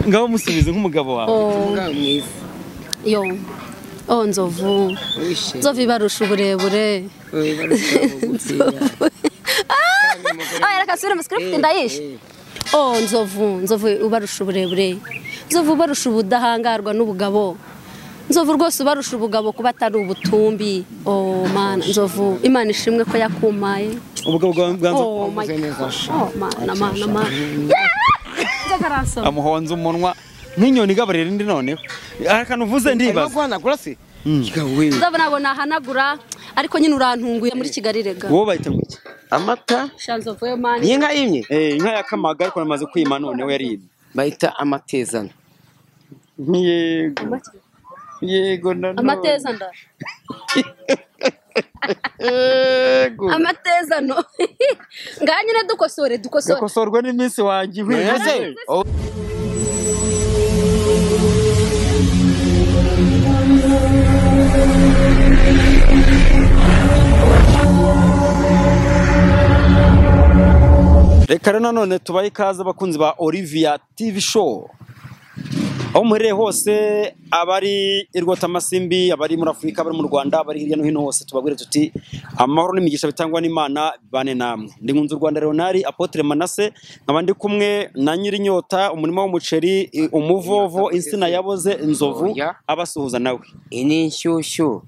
ngabo musubize nk'umugabo wawe Oh, umugabo mwiza yo oh nzovu wishe nzovu ibarusha uburebure wowe barushaho kugupfira Ah, reka asubire mu script ndayishe oh nzovu nzovu ubarusha uburebure nzovu ubarusha ubudahangarwa n'ubugabo nzovu rwose ubarusha ubugabo kuba atari ubutumbi oh mana nzovu imana ishimwe ko yakumaye ubugabo bwa bwa nzovu oh my ukoze neza gosh oh mana mana mana nzovu aransoma amuhonza umunwa nk'inyoni igaburira indi noneho hari akantu uvuze arimo ndibaza guhanagura se Kiga we nzovu ntabwo nahanagura ariko nyine urantunguye muri kigali rega wowe bayita ngo iki amata sha nzovu yo mana iyi nka yimye Eh, inka yakamaga ariko namaze kwima noneho yaribye bayita amatezana yego yego nanone amateza nda yego amateza no ngaha nyine dukosore dukosore gakosorwa n'iminsi wanjye Meze? ihwihuse Oh, reka rero nanone tubahe ikaze abakunzi ba olivia tv show aho muherereye hose abari i rwotamasimbi abari muri afurika abari mu rwanda abari hirya no hino hose tubabwire tuti amahoro n'imigisha bitangwa n'imana bane namwe ndi nkunze u rwanda leonari apotre manase nkaba ndi kumwe na nyirinyota umurima w'umuceri i- umuvovo insina yaboze inzovu abasuhuza nawe iyi ni inshyushyu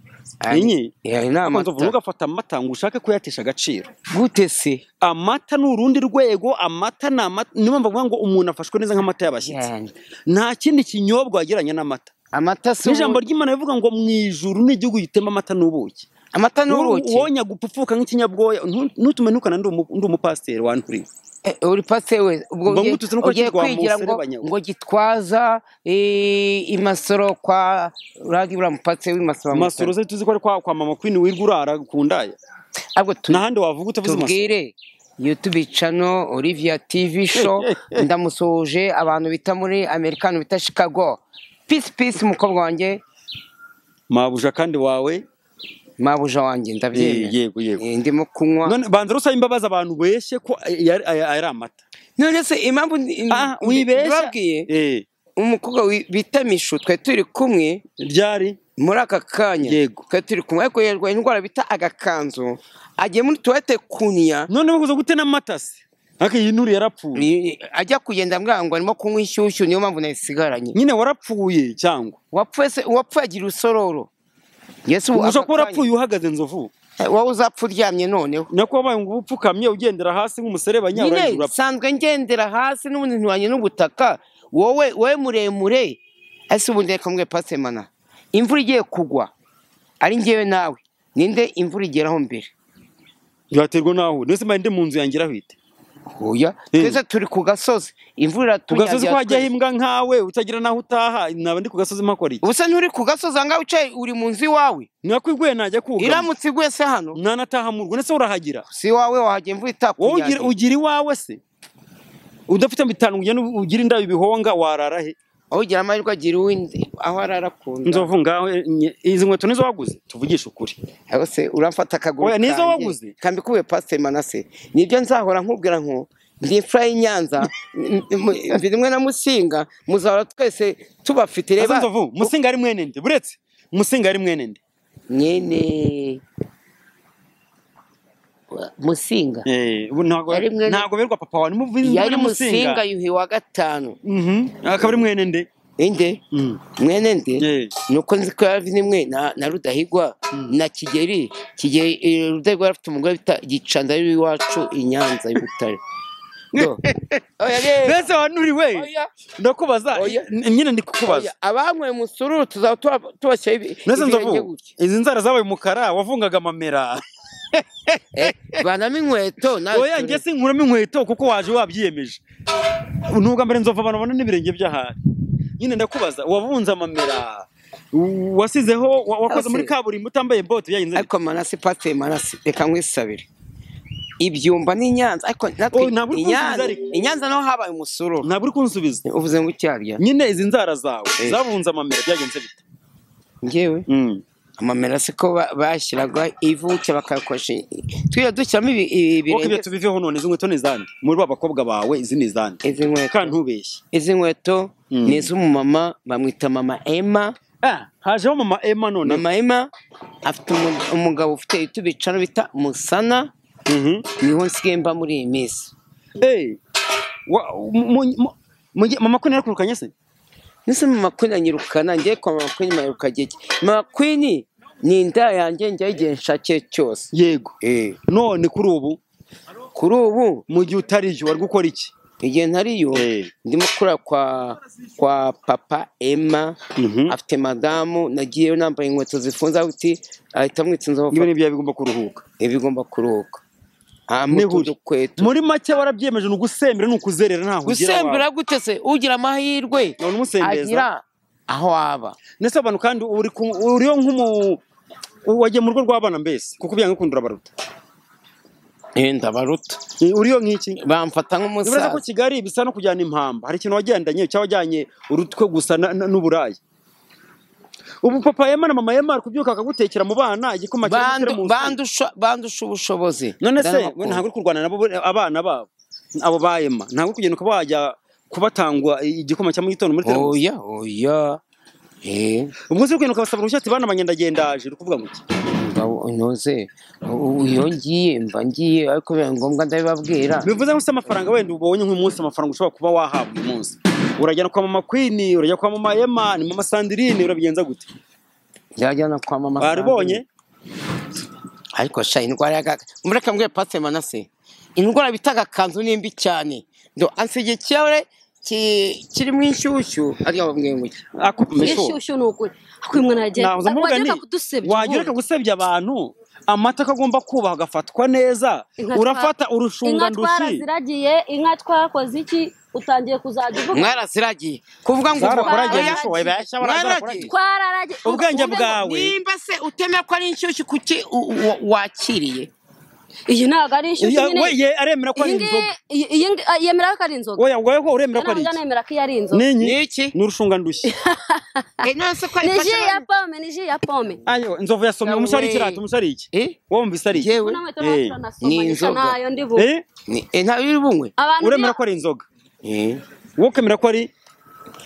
Iyi? iyi ni Ariko nzovu amata ntugafata amata ngo ushake kuyatesha agaciro gute se amata ni urundi rwego amata ni amata niyo mpamvu bavuga ngo umuntu afashwe neza nk'amata y'abashyitsi Yeah. nta kindi kinyobwa wagereranya n'amata amata si n'ijambo ry'imana rivuga ngo mu ijuru n'igihugu gitema amata n'ubuki amata ni ubuki wonya gupfupfuka nk'ikinyabwoya ntu- ntutume nukana ndi umu- ndi umupasiteri wanturiwe Eh, uri pasiteri we ubwo Mba ugiye- ngututse nuko ugiye kitwa kwigira ngo Muserebanya. ngo gitwaza eh, imasoro kwa uragi buriya mupasiteri w'imasoro masoro se tuzi ko ari kwa, kwa mama queen wirwa urara ku ndaya ahubwo tu- nta handi wavuga utavuze masoro tubwire youtube channel olivia tv show ndamusoje abantu bita muri amerika abantu bita chicago peace peace mukobwa wanjye mabuja kandi wawe mabuja wanjye Eh, ndabyemera yego yego Eh, ndimo kunywa none banza rusaba imbabazi abantu beshye ko yari ay- ari amata none se impamvu ah wibeshya babwiye Eh, umukobwa wi- bita mishu twari turi kumwe ryari muri aka kanya Yego. twari turi kumwe ariko yarwaye indwara bita agakanzu agiye muri tuwarete kunya none bakuze gute n'amata se ariko iyi nuri yarapfuye ni- ajya kugenda ambwira ngo arimo kunywa inshyushyu niyo mpamvu nayisigaranye nyine warapfuye cyangwa wapfuye se uwapfuye agira urusororo yesu ubu ushobora aka kuba warapfuye kanya- uhagaze inzovu wowe uzapfa uryamye noneho nako wabaye ngo ube upfukamye ugendera hasi nk'umuserebanya nyine urangije urapfa nsanzwe ngendera hasi n'ubundi nturanye n'ubutaka wowe wowe muremure ese ubundi reka mwe pasemana imvura igiye kugwa ari ngewe nawe ninde imvura igeraho mbere byaterwa n'aho uri. nese mbaye ndi mu nzu yangira hwite Oya, Eh. twese turi ku gasozi imvura ku gasozi ko iratunyagira hajyaho twese. imbwa nkawe utagira n'aho utaha naba ndi ku gasozi mpakora iki ubusa nturi ku gasozi ahangaha wicaye uri mu nzu iwawe nakwiguye najya kugama iramutse iguye se hano ntanataha mu rugo ndetse urahagira si iwawe wahajya imvura wowe ugira- itakunyagira ugira iwawe se udafite bitanu ngo ugende ugire indabo ibihonga warara he aho ugira amahirwe agira uwindi aho arara ku nda nzovu ngaho nye- izi nkweto nizo waguze tuvugishe ukuri aho se uramfata akaguru Oya, nizo kanjye, waguze? kambikuwe pasiteri manase nibyo nzahora nkubwira nko ndi imfura y'inyanza m- m- mvi rimwe na musinga muzahora twese tubafite Ese reba nzovu musinga ari mwene nde buretse musinga ari mwene nde nyene musinga Eh, ubu ntabwo Yari mwene- ntabwo berwa papa wawe nimuvuze yari musinga yuhi wa gatanu akaba ari mwene nde inde Mm. mwene nde Eh, nuko nzi ko yari nimwe na na rudahigwa na kigeri kigeri eh, rudahigwa yari afite umugore bita gicanza ari iwacu i nyanza y'ubutare Do. Oya, reba. mbese wanuriwe Oya, ndakubaza Oya. n- nyine ndi kukubaza oya. abanyweye musururu tuzaba tuba- tubashyira ibi- mbese ibirenge nzovu gutya izi nzara zabaye umukara wavungaga amamera Eh, vanamo inkweto nawe oya njye sinkuramo inkweto kuko waje wabyiyemeje ni ubwa mbere nzovu abantu babona n'ibirenge by'ahari nyine ndakubaza wavunze amamera w- wasizeho wa- wakoze Hose. muri kaburimbo utambaye bote byagenze bite? ariko manasi pasiteri manasi reka nkwisabire ibyumba ni nyanza ariko natwe Oh, ntabwo uri i Nyanza- kunsubiza ariko. i nyanza naho habaye umusururu ntabwo uri kunsubiza uvuze ngo icyarya nyine izi nzara zawe Eh. zavunze amamera byagenze bite ngewe Mm. amamerasi ko ba- bashyiraga ivuke bakayakoresha tujya dushyiramo ibi- kuko ibi- ibyo ibirenge tubiveho none izi nkweto ni izande muri ba bakobwa bawe izi ni izande izi nkweto kandi ntubeshye izi nkweto ni iz'umumama bamwita mama ema Ah, hajeho mama ema none mama ema afite umu- umugabo ufite ibiti bicaro bita musana Mhm. niho nsigaye mba muri iyi minsi Eh, wa- mu- mu- mu- mama ko narakurukanye se nese mama queen anyirukana ngiye kwa mama queen mpaheruka gege mama queen ni inda yanjye njyaho igihe nshakiye cyose yego Eh, none kuri ubu kuri ubu mu gihe utari yo wari gukora iki igihe ntariyo Eh. ndimo kurara kwa kwa papa emma Mhm. afite madamu nagiyeyo nambaye inkweto zifunze aho uti ahita amwitsa inzovu niba n'ibyo bigomba kuruhuka bigomba kuruhuka hamwe Nihuri. dukweto muri make warabyiyemeje ni ugusembera ni ukuzerera ntaho ugira gusembera gute se ugira amahirwe None umusembeza. agira aho waba ndetse abantu kandi uri ku- uriyo nk'umu wagiye mu rugo rw'abana mbese kuko byanga gukunda urabaruta Eh, ndabaruta Eh, uriyo nk'iki bamfata nibaza ko nk'umusaza kigali bisa no kujyana impamba hari ikintu wagendanye cyangwa wajyanye urutwe gusa na- na- n'uburayi ubu papa yema na mama yema ari kubyuka akagutekera mu bana igikoma kirimo Bandu- isura mu nzu. bandusha bandusha ubushobozi none se Ndabakunda. we ntabwo uri kurwana nabo bo- abana babo abo bayema ntabwo uri kugenda ukaba wajya kubatangwa igikoma cya mu gitondo muri televiziyo oya oya Eh, ubwo se uri kugenda ukabasaba uruhushya ati bana banyendagendaje uri kuvuga ngo iki ngabo ntuze u- iyo ngiye mba ngiye ariko biba ngombwa ndabibabwira bivuze ngo se amafaranga wenda ubonye nk'umunsi amafaranga ushobora kuba wahabwa uyu munsi urajyana kwa mama kwini urajya kwa mama yema ni mama sandirine urabigenza gute byajyana kwa mama baribonye ariko sha indwara yaga mureka mbwe pase manase indwara bita agakanzu ni mbi cyane ndo ansige ikirahure ki- kirimo inshyushyu arya wabwiye ngo iki akumesho Inshyushyu ni ukuri akuye umwana yagiye nahoza mvuga wagereka nti, kudusebya wagira reka gusebya abantu amata ko agomba kubaha agafatwa neza Inka twa- urafata inka urushunga ndushi twaraziragiye inka twakoze iki utangiye kuzajya uvuga mwaraziragiye kuvuga ngo Zarakoragiye, oya, shoboye bashya mwaragiye. twararagiye ubwenge Ubu- bwawe nimba se utemera ko ari inshyushyu kuki u- u- wakiriye iyi ntabwo ari inshyushyu Ya- nyine we ye aremera ko ari iyi ngiyi inzoga iyi- iyi ngi- ah, yemera ko ari inzoga oya wowe ko uremera ko ari ntabwo iki anemera ko iyo ari inzoga ninyi Ni iki? ni urushunga ndushyi Eh, none se ko ni ji ayifashe ya pome ni ji ya pome ayo inzovu yasomye Yawe. umusore ikirata umusore iki Eh? wowe wumvise ari iki Yewe. Kuna mwetu Eh, natuna nasoma, ni nisha inzoga. nayo ndi bu- Eh? Ni- eh, nta biri bunywe Abantu uremera bina- ko ari inzoga Eh. wowe ukemera ko ari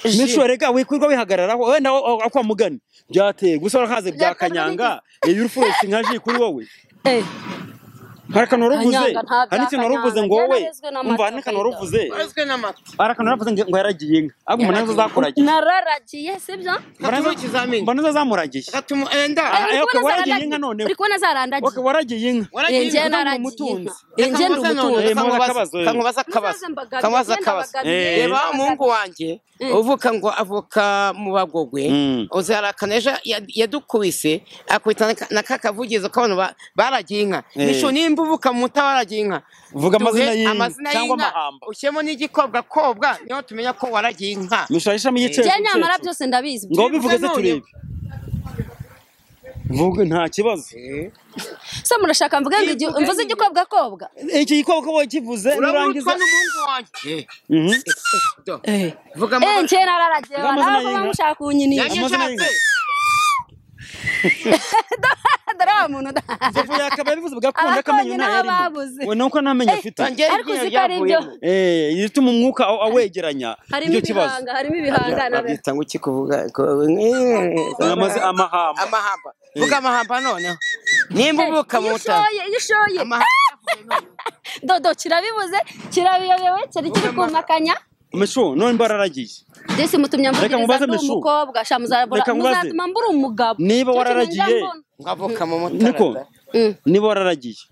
Ji. n'inshuro rega wikwirwa wihagararaho wenda aho kwa mugani byateye gusa warahaze bya Byakorwa kanyanga iyo uri furesi nka ji kuri wowe Eh, hari akantu waruvuze Kanyanga, nta bya hari n'ikintu waruvuze ngo Kanyanga, wowe yararezwe n'amata, umva hari n'akantu Kayita. waruvuze Warazwe n'amata hari akantu waruvuze ngo yaragiye inka ahubwo mbona nazo zakuragiye nararagiye sibyo Mbona nazo- Hatuma ikizamini. mbona nazo zamuragiye Gatuma- eh, nda. Ah, Eh, eh, uri okay, kubona waragiye zaradagiye. inka noneho. Uri kubona Ok, zaradagiye waragiye inka Eh, Waragiye njye inka. nda- naragiye umutunzi. inka Eh, njye ndi Kamubaza none, umutunzi Eh, mubaza kamubaza- akabazo, eh. kamubaza akabazo. Ntuzambagabye, Kamubaza njye akabazo. ndabagabye. Eh. reba umuhungu wanjye Mm. uvuka ngo avuka mu bagogwe Mm. uzarakana ejo ya- yadukubise akubita na ka- na ka kavugizo k'abantu ba- baragiye inka Eh. nisho nimba uvuka mu muta baragiye inka Vuga amazina Duhe y'inka amazina cyangwa y'inka, amahamba. ushyiremo n'igikobwakobwa niho tumenya ko waragiye inka mushayishamo igiceri njye nyamara byose ndabizi ngo bivugeze none. turebe vuga nta kibazo se murashaka mvuge ngo igi- mvuze igikobwakobwa iki gikoko wowe kivuze nurangiza urabona n'umuhungu wanjye Mhm. Do. Eh, vuga eh, njye nararagiye Vuga amazina nawe y'inka. mushaka kunyinisha Yanjye- amazina y'inka. dore wa muntu da- Inzovu yakabaye bivuze bugakunda Abakobwa akamenyo nta n'abo yarimo babuze. we nuko nta menyo afite Njye ariko iryinyo uzi ko ari ibyo ryavuyemo. eh ituma umwuka aw- awegeranya harimo nicyo kibazo ibihanga harimo ibihangano babyita ngo iki kuvuga ko- Eh, amaze amahamba amahamba vuga amahamba noneho nimba uvuka iyo mu muta ushoye iyo ushoye amahamba dodo kirabibuze kirabiyobewe cyari kiri kumakanya mesho none mbararagiye Jesse mutumya Reka mubaze mvugiriza ndi Meshu. umukobwa sha muzabura Reka mubaze. muzatuma mbura umugabo Niba Cyo kintu wararagiye. njya mbona. ngo avuka mu muta niko Mm. niba wararagiye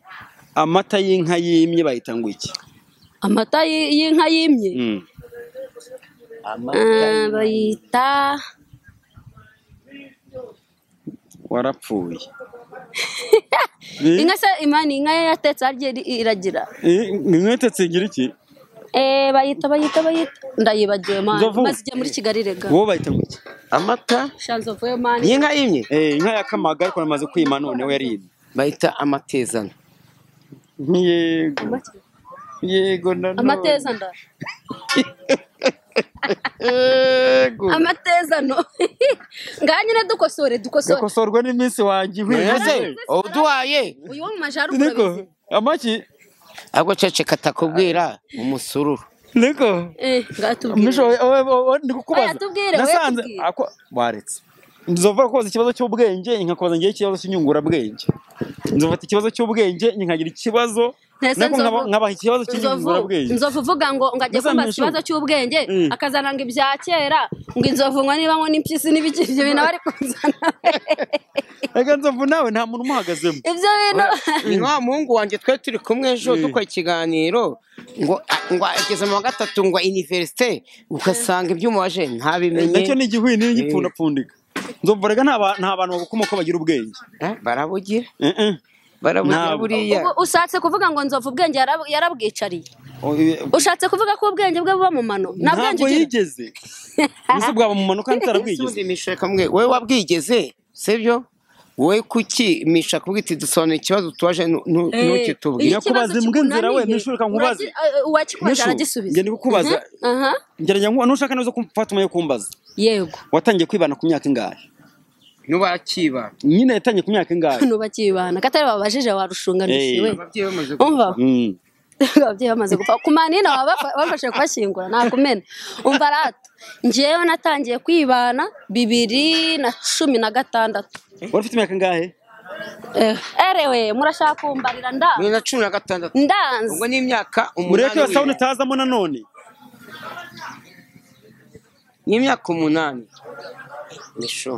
amata y'inka yimye bayita ngo iki amata y- y'inka yimye Mm. Ah, bayita warapfuye inka se imani inka ye yatetse harya iri- iragira nimwetetse ngira iki eh bayita bayita bayita ndayibagiwe mani Nzovu. maze igihe muri Kigali rega wowe bayita ngo iki amata shanzo vuye mani y'inka y'imye Eh, inka yakamaga ariko namaze kwima none we yaribye bayita amatezano yego yego nanone amateza nda Eh, yego amatezano ngaha nyine dukosore dukosore gakosorwe n'iminsi wanjye ese wize uduhaye uyu wo mu majyaruguru niko urabizi amaki ahubwo ceceka atakubwira umusururu niko eh ngaha tubwire misho wowe- wowe- wowe ndi kukubaza Oya, tubwire, wowe nasanze tubwire. ako waretse nzova kubaza ikibazo cy'ubwenge nkakubaza ngewe ikibazo cy'inyungurabwenge nzofata ikibazo cy'ubwenge nkagira ikibazo Ntese nako nzovu. nkaba- nkabaha ikibazo inzovu cy'inyungurabwenge inzovu uvuga ngo ngo ajye Mbese kumbaza Mishu? ikibazo cy'ubwenge Mm. akazananga ibya kera ngo inzovu ngo niba ngo n'impyisi n'ibiki ibyo bintu aba ari kuzana reka nzovu nawe nta muntu umuhagazemo ibyo bintu ni wa muhungu wanjye twe turi kumwe ejo dukora ikiganiro ngo ngo ageze mu wa gatatu ngo iniverisite ugasanga ibyuma waje nacyo ntabimenye ni igihwi n'igipfundapfundika nzovu reka nta ba- nta bantu bagukomoka bagira ubwenge Eh, barabugira Eh, eh. barabugira Ntabwo. buriya Ubwo ushatse kuvuga ngo nzovu ubwenge yarab- yarabwicariye O- eh, ushatse kuvuga ko ubwenge bwe buba mu mano nta bwenge ntabwo ugira yigeze mbese bwaba mu manuka ntarabwigeze Ese misha kamwe wowe wabwigeze sibyo wowe kuki misha kuvuga iti dusobanura ikibazo tubaje nu- nu- Eh, ntukitubwire iyo Nyakubaza ikibazo imbwa inzira we, kikunaniye, Mishu, reka nkubaze. uragi- eh, eh, uwakikubaje Mishu, aragisubiza njye ndi kukubaza. Mhm, aha, gerageza nkuba nushaka neza ko mfata umwanya wo kumbaza yego watangiye kwibana ku myaka ingahe ntubakiba nyine yatangiye ku myaka ingahe ntubakibana katari babajije Eh. warushunganishiwe ababyeyi bamaze umva Mm. ababyeyi bamaze gupfa ku manini bafashe kubashyingura ntakumena umva rata njyewe natangiye kwibana bibiri na cumi na gatandatu wari ufite imyaka ingahe Eh, erewe murashaka kumbarira nda bibiri na cumi na gatandatu ndanze ubwo ni imyaka mureke iyo sawuni umunani itazamo nanone ni imyaka umunani nisho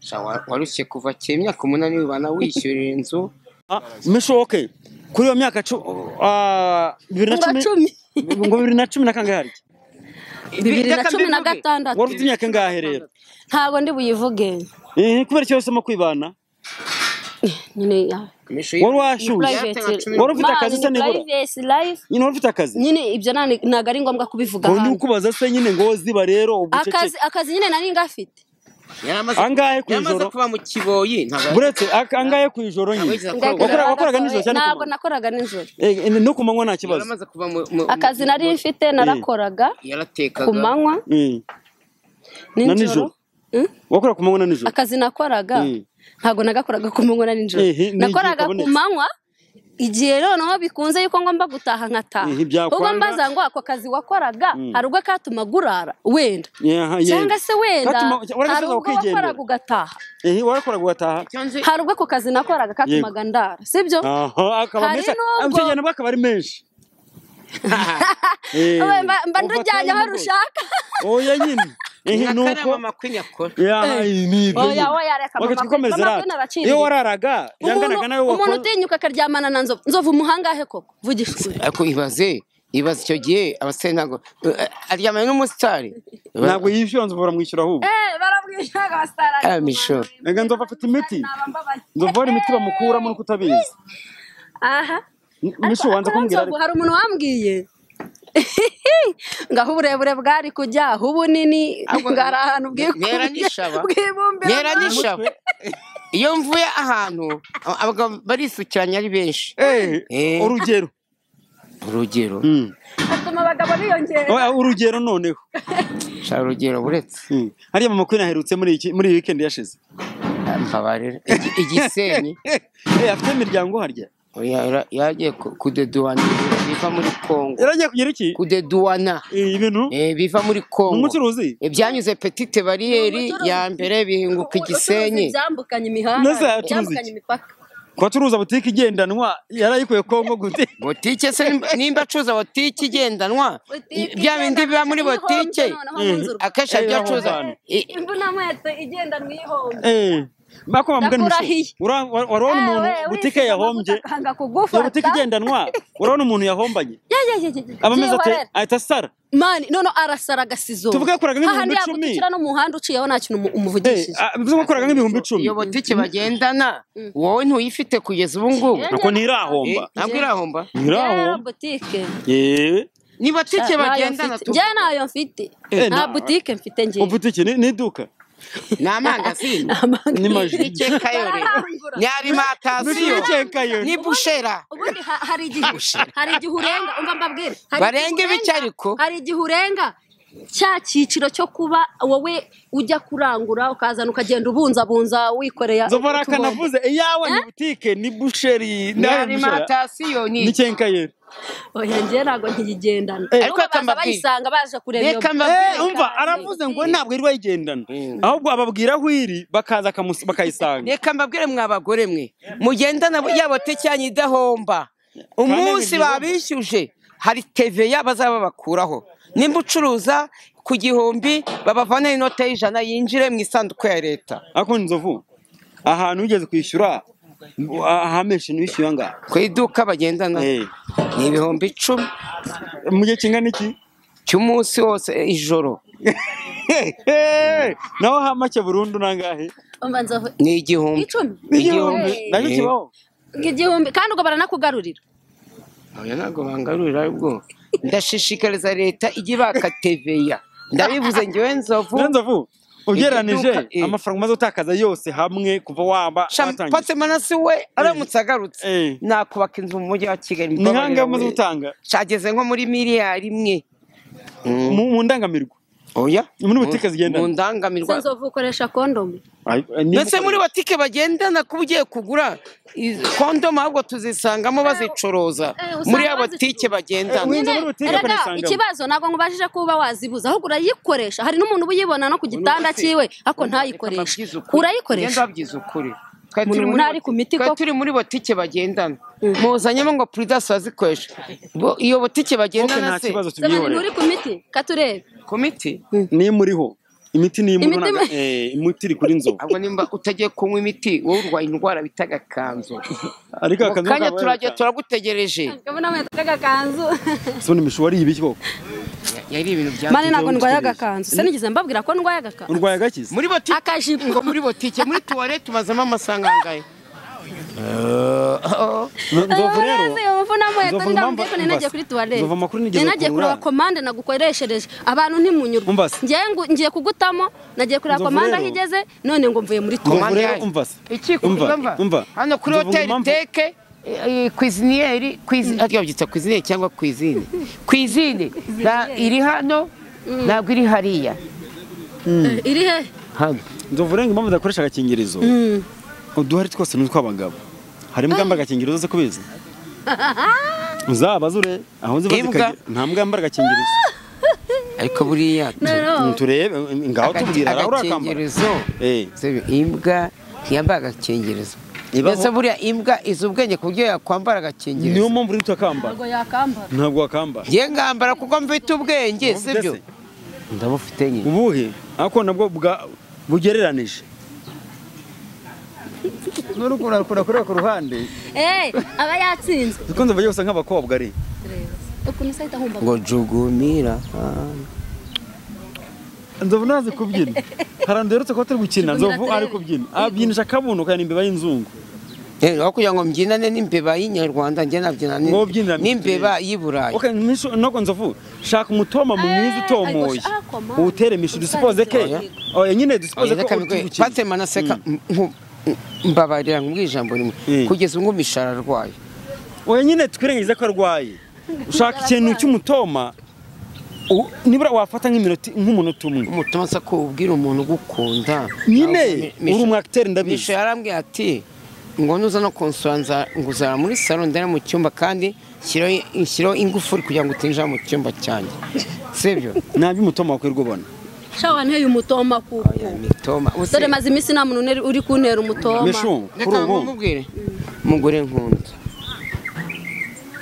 sha wa- warushye kuva kera imyaka umunani wibana wishyurira inzu Ah, mishoke kuri iyo myaka cu- ah, bibiri na Ngo cumi cumi. ngo bibiri na cumi na kangahe bibiri na cumi na gatandatu wari ufite imyaka ingahe rero ntabwo ndi buyivuge Eh, kubera iki wahisemo kwibana nyine ya- wari washyushye private Wari ufite akazi se nibura? private life nyine wari ufite akazi nyine ibyo nta- ntabwo ari ngombwa kubivuga ngo ndi hano kukubaza se nyine ngo ziba rero akazi ubucece akazi nyine nari ngafite Angahe ku yamaze ijoro? kuba mu kiboyi ntabwo buretse ak- angahe ku ijoro nyine Ntabwo Ndagira- wakoraga wakoraga nijoro cyane ku ntabwo manywa? nakoraga nijoro Eh, no ku manywa nta kibazo yaramaze kuva mu mu- akazi mu- nari mfite narakoraga yaratekaga ku manywa Eh, na nijoro nijoro Mm? wakora ku manywa na nijoro akazi nakoraga Mm. ntabwo nagakoraga ku manywa na nijoro Eh, n'igihe nakoraga ku kabonetse. manywa igihe noneho bikunze yuko ngomba gutaha nkataha Eh, byakwanga. ubwo mbaza ngo ako kazi wakoraga hari ubwo katuma gurara wenda Yeah, yeah. cyangwa se wenda Katuma- hari waragasaza ubwo ukigendera. wakoraga ugataha Eh, warakoraga ugataha Icyo nzi- hari ubwo ako kazi nakoraga katumaga ndara sibyo Aha, akaba Hari menshi n'ubwo- amujyana bwa akaba ari menshi Eh, Owe, mba mba ufata ndujyanye aho y'umugozi. rushaka oya nyine eh nyakare nuko mama kwinyakora Oya, oya, reka mama, ukomeza mama kwina rata araciriritse. iyo wararaga yanganaga nawe umuntu umuntu wakora utinyuka akaryamana na nzovu nzovu umuhangahe koko vugisha ukuri. ariko ibaze ibaze icyo gihe abasore ntabwo eh, aryamanye n'umusitari ntabwo yishyura nzobora mwishyura ahubwo Eh, barabwishaga basitara Ah, Misho. reka nzova afite imiti Nabambabaye. nzova hari imiti bamukuramo nuko utabizi aha M- misho wanza Ariko kumbwira nzovu hari umuntu wambwiye ngaho uburebure bwari kujyaho ubunini Ahubwo ngari ahantu bwikubye ntera n'ishaba. bwibumbira ntera n'ishaba iyo mvuye ahantu ab- abagabo barisukiranya ari benshi Eh, Eh. urugero urugero Mm. atuma abagabo biyongera Oya, urugero noneho sha urugero buretse Mm. hariya mama kwina aherutse muri iki- muri iyi weekend yashize mbabarira Igi- igisenyi Eh, afite imiryango harya Oya, yara- yagiye ku- kudeduwana ibintu biva muri kongo yaragiye kugira iki kudeduwana Eh, ibintu eh, biva muri ni kongo umucuruzi Eh, byanyuze petite bariyeri ya mbere bihinguka igisenyi byambukanye imihanda Nasa yacuruza iki? byambukanye imipaka kubacuruza butike igendanwa yarayikuye kongo gute botike se nimba- nimba acuruza botike igendanwa i- bya bindi biba muri botike akenshi Eh, ibyo acuruza aho hantu. i- imvuna nkweto igenda ndwihombe Eh, mako bambwira Ndakurahiye. umushu. Ura- wa- warabona umuntu butike yahombye akanga iyo kugufata butike igendanwa urabona umuntu yahombanye Ya, ya, ya, ya, ya. aba ameze ati Byihorere. ahita asara mani no no arasara agasizo Tuvuge yakoraga nk'ibihumbi Hahandi icumi. yagutira no mu muhanda uciyeho nta kintu umu- Eh, umuvugishije ah, bivuze ko akoraga nk'ibihumbi icumi iyo botike bagendana wowe ntuyifite kugeza ubu ngubu nuko ntirahomba Eh, ntabwo irahomba Ya, ntirahomba butike yewe ni botike Ntayo bagendana mfite. tu njye ntayo mfite Eh, nta na- butike mfite njye mu butike ni ni iduka ni amangazini ni maji butike kayore ni arimantasiyo bikekayo ni bushera ubundi ha- hari igihe hari igihe urenga umva mbabwire Hari Barenga igihe ibiki urenga, ariko? hari igihe urenga cya cyiciro cyo kuba wowe ujya kurangura ukazana ukagenda ubunzabunza wikoreye nzovu hari utubombo. akanavuze iyawe ni butike ni busheri ni ni arimata arimantasiyo ni ni kenkayeri oya njye ntabwo nkiyigendana Eh. Ariko ariko baza akambabwira. bayisanga baje kureba iyo Reka mba- Eh, Eh, umva aravuze ngo ntabwo iri bayigendana Mm. ahubwo ababwira aho iri bakaza akamusi- bakayisanga reka mbabwire mwa bagore mwe mugendana yabo tecyanye idahomba umunsi igihombo. babishyuje hari teveya bazaba bakuraho nimba ucuruza ku gihumbi babavanaho inota y'ijana yinjire mu isanduku ya leta ariko nzovu ahantu ugeze kwishyura ahamenshi ntishyuye angahe ku iduka bagendana Eh, ni ibihumbi icumi mu gihe kingana iki cy'umunsi wose eh, ijoro naho ha make burundu nangahe umva nzovu ni igihumbi icumi Igihumbi. Eh, nacyo Eh. kibaho igihumbi kandi ubwo baranakugarurira oya ntabwo bangarurira ahubwo ndashishikariza leta ijye ibaka teveya ndabivuze ngewe nzovu rero nzovu ugeranije Iduka, eh. amafaranga umaze utakaza yose hamwe kuva waba Sha- watangiye Pate manasi we aramutse agarutse Eh. nakubaka inzu mu mujyi wa kigali ni nk'aho umaze gutanga cyageze nko muri miliyari imwe mu mu ndangamirwa oya Muri butike zigendana. mu ndangamirwa Se nzovu ukoresha kondomu ndetse muri butike bagendana kuba ugiye kugura i- kondomu ahubwo tuzisangamo bazicuruza Eh, usanga muri ya bazicuruza. butike bagendana Winjira muri butike Erega, ukanisangamo. ikibazo ntabwo ngubajije ko uba wazibuza ahubwo urayikoresha hari n'umuntu uba uyibona no ku gitanda se- cyiwe ariko Reka mbabwize ntayikoreshe ukuri. Ngenda urayikoresha mbabwize ukuri Twe Umuntu turi muri ntari ku butike- miti twe koko. turi muri butike bagendana muzanyemo ngo puridasi bazikoreshe Bo- iyo butike bagendana nta se kibazo Nsaba ni nturi tubyihorera ku miti katurebe ku miti niyo muriho imiti niyo muri Imiti- ntaga- eh, imiti iri kuri nzovu ahubwo nimba utagiye kunywa imiti wowe urwaye indwara bita agakanzo ariko mu akazi kanya kaba turajya yaratanga. turagutegereje kabona mwe kagakanzu Sibona imishura ari ibiki koko yari ibintu bya mane ntabwo ndwaye agakanzu se nigeze mbabwira ko ndwaye agakanzu urwaye agakiza muri botike akajipo ngo muri botike muri tuwale tubazamo amasango angahe nzovu rero Nzovu impamvu- nagiye umva, kuri tuwalete Nzovu amakuru nigeze nagiye gukura. kureba komande nagukoreshereje abantu ntimunyurwa Umva se. ngiye ngu- ngiye kugutamo nagiye kureba Nzovu komande rero. aho igeze none ngo mvuye muri Nzovu tuwalete rero yaje. umva se. iki Umva, umva. hano kuri Nzovu hoteli impamvu- teke kwiziniyeri ariko byitwa kwiziniyeri cyangwa kwizine kwizine nta- iri hano ntabwo iri hariya iri he hano nzovu rero impamvu zidakoresha agakingirizo uduhari twose ni utw'abagabo hari imbwa yambara agakingirizo zose kubizi uzaba zure aho ziba Imbwa. zikajya nta mbwa yambara agakingirizo ariko buriya Mm, noneho turebe ngaho agati- tubwira hari urakambara agakingirizo Eh. Sebe, imbwa ntiyambara agakingirizo Ibaho. ndetse buriya imbwa izi ubwenge ku buryo yakwambara agakingirizo niyo mpamvu uri utakambara ntabwo yakambara ntabwo wakambara ngiye ngambara kuko mfite ubwenge Ubu sibyo ndetse. ndabufite nyine ubuhe ariko nabwo bwa- bugereranije n'uri kurakura kureba ku ruhande eee aba yatsinzwe kuko nzovu agiye gusa nk'abakobwa ari ukuntu isa ahita ahumba ngo jugumira nzovu ntazi kubyina harandu yeretse ko turi gukina Tugumira nzovu turebe. ari kubyina abyinisha akabuno kaya imbeba y'inzungu Eh, aho kugira ngo mbyinane n'imbeba y'inyarwanda njye nabyina n'im- Ngo ubyinane. n'imbeba y'i burayi Okay, ntisho- ntabwo nzovu shaka umutoma mu mwiza utomoye ariko shaka man. uwutere mishi dusipoze ke Oya. oya nyine dusipoze ko uri gukina patema naseka nku- mbabarira nkubwira ijambo rimwe Mm. kugeza ubwo mishara arwaye oya nyine twirengagize ko arwaye ushaka ikintu cy'umutoma u- nibura wafata nk'iminota nk'umunota umwe umutuma nsa ko ubwira umuntu ugukunda nyine uri umu acteur Misha ndabizi yarambwiye ati ngo nuza no kunsura nza- nguzana muri salo ndera mu cyumba kandi nshyiraho nshyiraho ingufuri kugira ngo utinjira mu cyumba cyanjye sibyo ntabyo umutoma wakwirirwa ubona shawa nteye umutoma kuko Oya, mitoma Use- dore maze iminsi nta muntu uneri- uri kuntera umutoma mishu kuri Reka ubu nkubwire mugore nkunda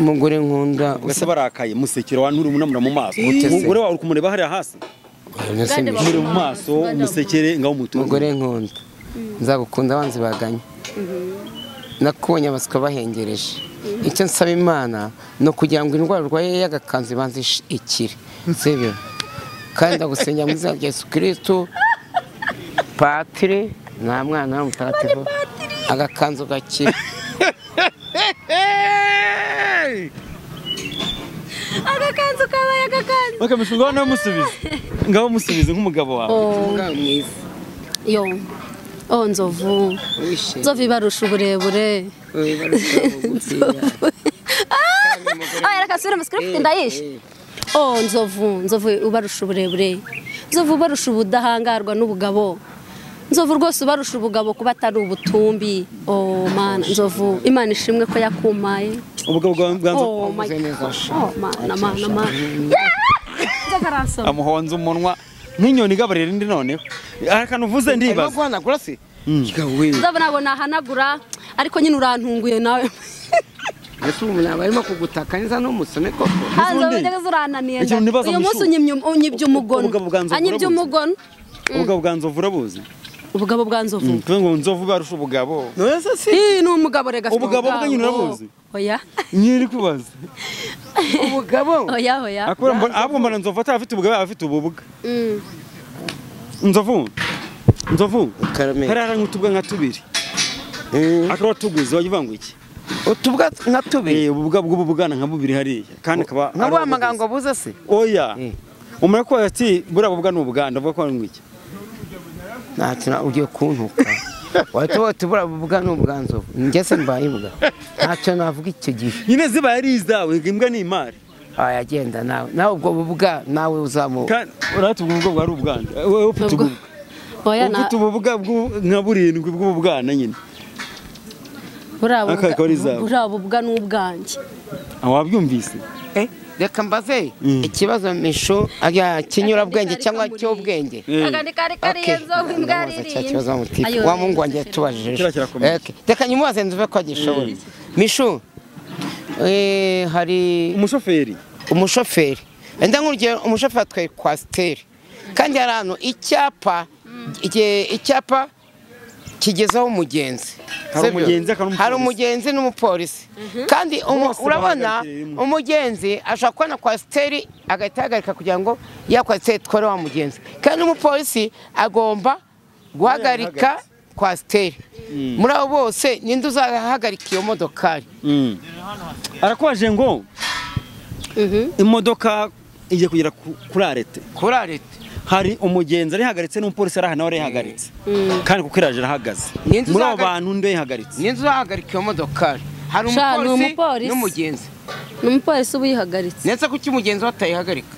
mugore nkunda ugase barakaye musekera wa nturi umunamura mu maso Mutese. umugore wawe uri kumureba hariya hasi Ese Kandi Misha, umureba mu maso umusekere ngaho umutungo mugore nkunda nzagukunda abanzi baganye nakubonye abaswa bahengereje icyo nsaba imana ni ukugira ngo indwara urwaye y'agakanzu ibanze ish- ikire sibyo kandi ndagusengera mu izina rya yesu kirisitu patire nta mwana w'umutagatifu agakanzu gakire agakanzu kabaye agakanzu bakamisha ngaho nawe musubize ngaho musubize nk'umugabo wawe umugabo mwiza yo oh nzovu wishimye nzovu ibarusha uburebure Oya, barushaho gukira. Ah! Ah, reka subire mu script ndayishe oh nzovu nzovu ubarusha uburebure nzovu ubarusha ubudahangarwa n'ubugabo nzovu rwose ubarusha ubugabo kuba atari ubutumbi oh mana nzovu imana ishimwe ko yakumaye ubwo bwa bwa nzovu oh my Ameze neza. God. oh mana mana mana nzovu aransoma amuhonza umunwa nk'inyoni igaburira indi noneho hari akantu uvuze Arimo ndibaza guhanagura se we nzovu ntabwo nahanagura ariko nyine urantunguye nawe mbese ubu ntabwo arimo kugutaka neza n'umusome koko Ah, nzovu undi? njyaga zurananiye Ikintu nda. nibaza uyu mu munsi ishuri. unyimye um- unyibye umugono Ubugabo bwa nzovu anyibye urabuzi? umugono ubwo bwa nzovu urabuzi ubugabo bwa nzovu kuvuga ngo nzovu barusha ubugabo neza se Ih, ni umugabo rega afite Ubugabo bwe nyine urabuzi? oya nyiri kubaza ubugabo oya oya akora mbona ahubwo mbona nzovu atari afite ubugabo yaba afite ububuga Mm. nzovu nzovu Karame. karara nk'utubwa nka tubiri akaba watuguze wajya iki utubwa nka tubiri eh ububwa bw'ububwana nka bubiri hariya kandi akaba nka ari bwa ubuguzi. magambo abuze se oya Eh. umara ko ati buriya bubwa ni ubuganda bwo kwa ngwiki ntakintu ugiye kuntuka wahita watubura ubwa n'ubwanzo njye se mbaye imbwa ntacyo navuga icyo gihe nyine ziba yari izawe imbwa ni imari wayagenda nawe nawe ubwo bubwa nawe uzamu kandi urahita ubwo bubwa bwari ubuganda wowe ufite Ubwo- ububwa oya ufite na ububwa bw'u- nka burindwi bw'ububwana nyine buriya Aka bubwa- akaba ari izawe. buriya bubwa ni ubwanjye Ah, wabyumvise Eh, reka mbaze Mm. ikibazo misho ariya kinyurabwenge cyangwa cy'ubwenge Eh. akandi kari kariye Okay. nzovu imbwa Ndamubaza cya kibazo yaririye amutipe. Ayo, wa mungu oya, wanjye yatubajije ejo. Kiriya kirakomeye. Okay. reka nyimubaze nzuve ko agishoboye mishu eh, hari umushoferi umushoferi wenda nk'urugero umushoferi atwaye kwasiteri kandi hari ahantu icyapa igihe- icyapa kigezaho umugenzi Hari Sibyo? umugenzi, hakaba n'umupolisi. hari umugenzi n'umupolisi kandi umu- Bose urabona bahagarikiye rimwe. umugenzi ashobora kubona kwasiteri agahita ahagarika kugira ngo ya kwasiteri itware wa mugenzi kandi n'umupolisi agomba guhagarika kwasiteri muri abo bose ninde uzahagarika iyo modokari Mm. arakwaje ngo imodoka igiye kugera ku- kuri arete kuri arete hari umugenzi arihagaritse n'umupolisi ari aha nawe arihagaritse kandi kuko iraje irahagaze Ni inzu muri abo zahaga- bantu nde yahagaritse ninzu uhagarika iyo modokari hari Sha, ni umupolisi umupolisi. n'umugenzi ni umupolisi uba uyihagaritse ndetse kuki umugenzi batayihagarika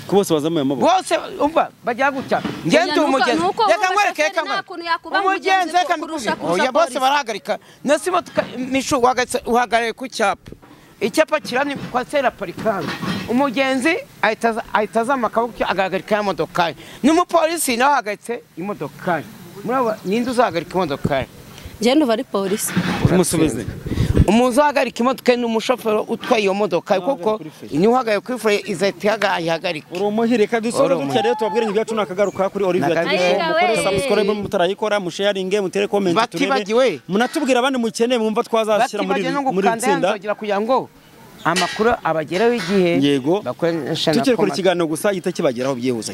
ko bose bazamuye amaboko bose umva bajya gutya ngende nuko- umugenzi nuko reka wowe nkwereke umushoferi reka nta kuntu yakuba umugenzi umugenzi reka kurusha- mbikubwire kurusha oya bose polisi. barahagarika ndetse imodoka mishu uhagaritse- uhagarariye ku cyapa icyapa kirani kwasiteri aparikanga umugenzi ahita aza- ahita azamuka akaboko agahagarika ya modokari n'umupolisi nawe ahagaritse imodokari muri abo ninde uzahagarika imodokari ngende uba ari polisi tumusubize umuzi uhagarika imodoka ni umushoferi utwaye iyo modoka kuko kuri feri. niwe uhagaye kuri fure izahita ihagarika uri umuhire reka dusore Uri gutya rero tubabwire ngo ibyacu ntakagaruka kuri Olivier Nagaruka. TV Ayiga mukore we. subscribe mutarayikorera musharinge mutere comment Batibagiwe. munatubwira abandi mukeneye mwumva twazashyira muri batibagiwe no muri iri gukanda tsinda yanzogera kugira ngo amakuru abagereho igihe yego bakoreshe na tukiri kuri komati. ikiganiro gusa gita kibageraho byihuse